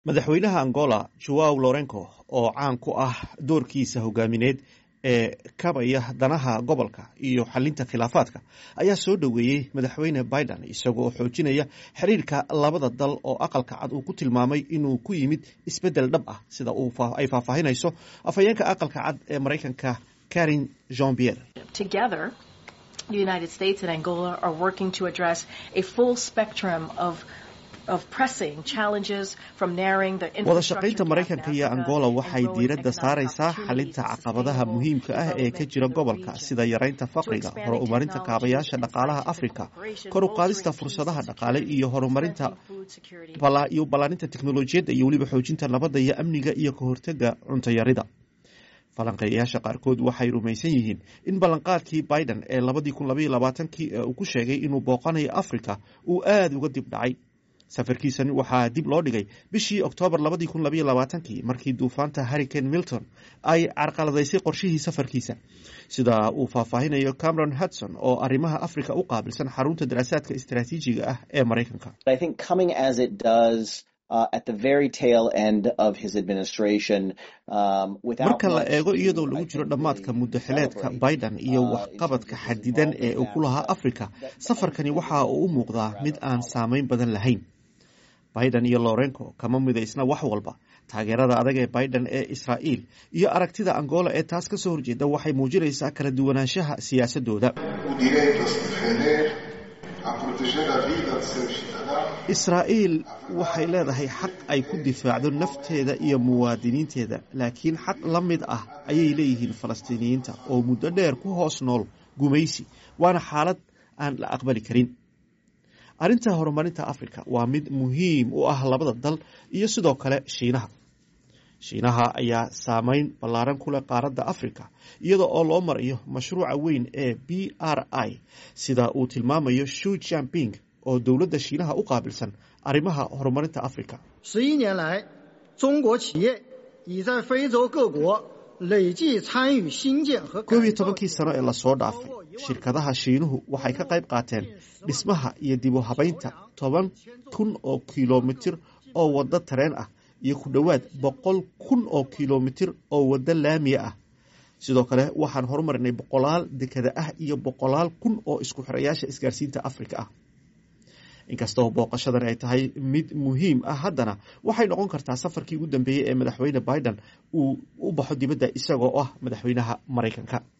madaxweynaha angola joao lorenco oo caan ku ah doorkiisa hogaamineed ee kabaya danaha gobolka iyo xalinta khilaafaadka ayaa soo dhoweeyey madaxweyne biden isagoo xoojinaya xiriirka labada dal oo aqalka cad uu ku tilmaamay inuu ku yimid isbedel dhab ah sida ay faahfaahinayso afhayeenka aqalka cad ee maraykanka karin jean pierre The United States and Angola are working to address a full spectrum of wada shaqaynta maraykanka iyo angola waxay diiradda saaraysaa xalinta caqabadaha muhiimka ah ee ka jira gobolka sida yaraynta faqriga horumarinta kaabayaasha dhaqaalaha afrika kor u qaadista fursadaha dhaqaale iyo horumarinta iyo ballaaninta teknolojiyadda iyo weliba xoojinta nabadda iyo amniga iyo ka hortega cuntayarida falanqeeyayaasha qaarkood waxay rumaysan yihiin in ballanqaadkii biden ee labadii kun labaiyo labaatankii ee uu ku sheegay inuu booqanayo afrika uu aada uga dib dhacay safarkiisani waxaa dib loo dhigay bishii oktoobar labadii kun labaiyo labaatankii markii duufaanta harricane milton ay carqaladaysay qorshihii safarkiisa sida uu faahfaahinayo cameron hudson oo arrimaha africa u qaabilsan xarunta daraasaadka istaraatiijiga ah ee maraykanka marka la eego iyadoo lagu jiro dhammaadka muddaxileedka biden iyo waxqabadka xadidan ee uu ku lahaa africa safarkani waxa uu u muuqdaa mid aan saameyn badan lahayn biden iyo lorenco kama midaysna wax walba taageerada adag ee biden ee israa'iil iyo aragtida angola ee taas ka soo horjeeda waxay muujinaysaa kala duwanaanshaha siyaasadooda israa'iil waxay leedahay xaq ay ku difaacdo nafteeda iyo muwaadiniinteeda laakiin xaq la mid ah ayay leeyihiin falastiiniyiinta oo muddo dheer ku hoos nool gumaysi waana xaalad aan la aqbali karin arrinta horumarinta africa waa mid muhiim u ah labada dal iyo sidoo kale shiinaha shiinaha ayaa saameyn ballaaran ku leh qaaradda africa iyada oo loo marayo mashruuca weyn ee b r i sida uu tilmaamayo shu jamping oo dowladda shiinaha u qaabilsan arrimaha horumarinta africa koob iyo tobankii sano ee lasoo dhaafay shirkadaha shiinuhu waxay ka qayb qaateen dhismaha iyo dib u habaynta toban kun oo kilomitir oo waddo tareen ah iyo ku dhowaad boqol kun oo kilomitir oo waddo laamiya ah sidoo kale waxaan horumarinay boqolaal dekada ah iyo boqolaal kun oo isku xirayaasha isgaarsiinta africa ah inkastoo booqashadan ay tahay mid muhiim ah haddana waxay noqon kartaa safarkii ugu dambeeyey ee madaxweyne biden uu u baxo dibadda isagoo ah madaxweynaha maraykanka